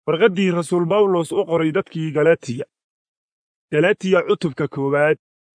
warqaddii rasuul bawlos u qoray dadkii galatiya galatiya cutubka koowaad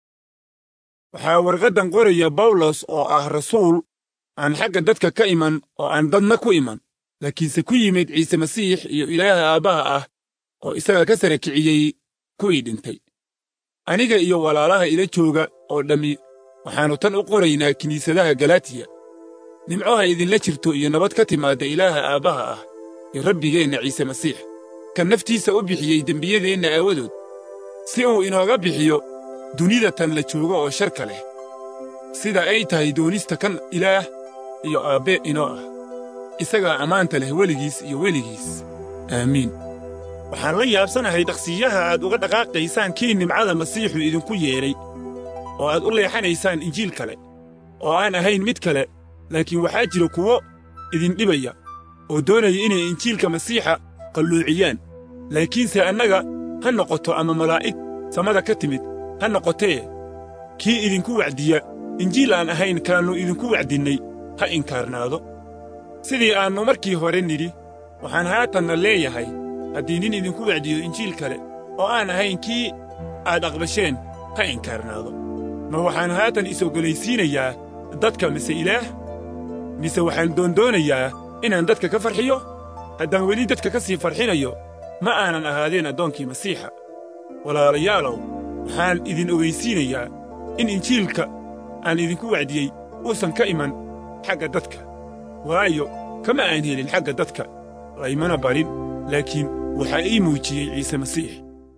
waxaa warqaddan qoraya bawlos oo ah rasuul aan xagga dadka ka iman oo aan dadna ku iman laakiinse ku yimid ciise masiix iyo ilaaha aabbaha ah oo isaga ka sara kiciyey kuwii dhintay aniga iyo walaalaha ila jooga oo dhammi waxaannu tan u qoraynaa kiniisadaha galatiya nimcoha idinla jirto iyo nabad ka timaadda ilaaha aabbaha ah iyo rabbigeenna ciise masiix kan naftiisa u bixiyey dembiyadeenna aawadood si uu inooga bixiyo dunida tan la joogo oo sharka leh sida ay tahay doonista kan ilaah iyo aabbe inoo ah isagaa ammaanta leh weligiis iyo weligiis aamiin waxaan la yaabsanahay dhaqsiyaha aad uga dhaqaaqaysaan kii nimcada masiixu idinku yeedhay oo aad u leexanaysaan injiil kale oo aan ahayn mid kale laakiin waxaa jira kuwo idindhibaya oo doonaya inay injiilka masiixa qalluuciyaan laakiinse annaga ha noqoto ama malaa'ig samada ka timid ha noqotee kii idinku wacdiya injiil aan ahayn kaannu idinku wacdinnay ha inkaarnaado sidii aannu markii hore nidhi waxaan haatanna leeyahay haddii nin idinku wacdiyo injiil kale oo aan ahayn kii aad aqbasheen ha inkaarnaado ma waxaan haatan is-oggolaysiinayaa dadka mise ilaah mise waxaan doondoonayaa inaan dadka ka farxiyo haddaan weli dadka ka sii farxinayo ma aanan ahaadeen addoonkii masiixa walaalayaalow waxaan idin ogaysiinayaa in injiilka aan idinku wacdiyey uusan ka iman xagga dadka waayo kama aan helin xagga dadka laymana barin laakiin waxaa ii muujiyey ciise masiix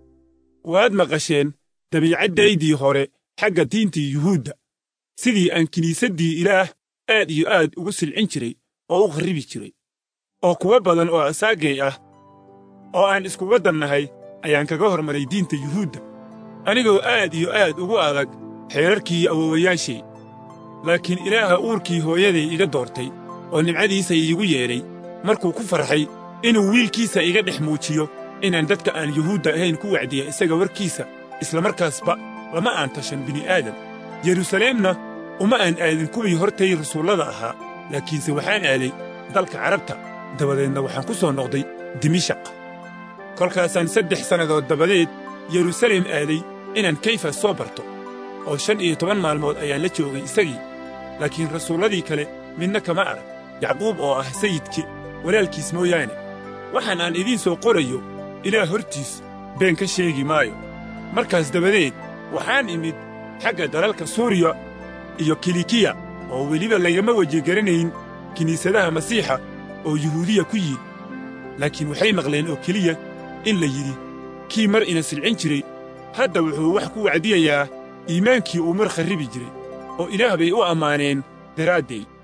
waad maqasheen dabiicaddaydii hore xagga diintii yuhuudda sidii aan kiniisaddii ilaah aad iyo aad ugu silcin jiray oo u kharribi jiray oo kuwo badan oo asaagay ah oo aan iskuga dannahay ayaan kaga hormaray diinta yuhuudda anigoo aad iyo aad ugu adag xeerarkii awowayaashay laakiin ilaaha uurkii hooyaday iga doortay oo nimcadiisa iigu yeedhay markuu ku farxay inuu wiilkiisa iga dhex muujiyo inaan dadka aan yuhuudda ahayn ku wacdiya isaga warkiisa isla markaasba lama aan tashan bini'aadam yeruusaleemna uma aan aadin kuwii hortay rasuullada ahaa laakiinse waxaan aaday dalka carabta dabadeedna waxaan ku soo noqday dimishaq kolkaasaan saddex sannadood dabadeed yeruusaleem aaday inaan kayfas soo barto oo shan iyo toban maalmood ayaan la joogay isagii laakiin rasuulladii kale midna kama arag yacquub oo ah sayidki walaalkiis mooyaane waxaan aan idiin soo qorayo ilaah hortiis been ka sheegi maayo markaas dabadeed waxaan imid xagga dalalka suuriya iyo kilikiya oo weliba lagama weji garanayn kiniisadaha masiixa oo yuhuudiya ku yiid laakiin waxay maqleen oo keliya in la yidhi kii mar ina silcin jiray hadda wuxuu wax ku wacdiyayaa iimaankii uu mar kharribi jiray oo ilaah bay u ammaaneen daraaddeed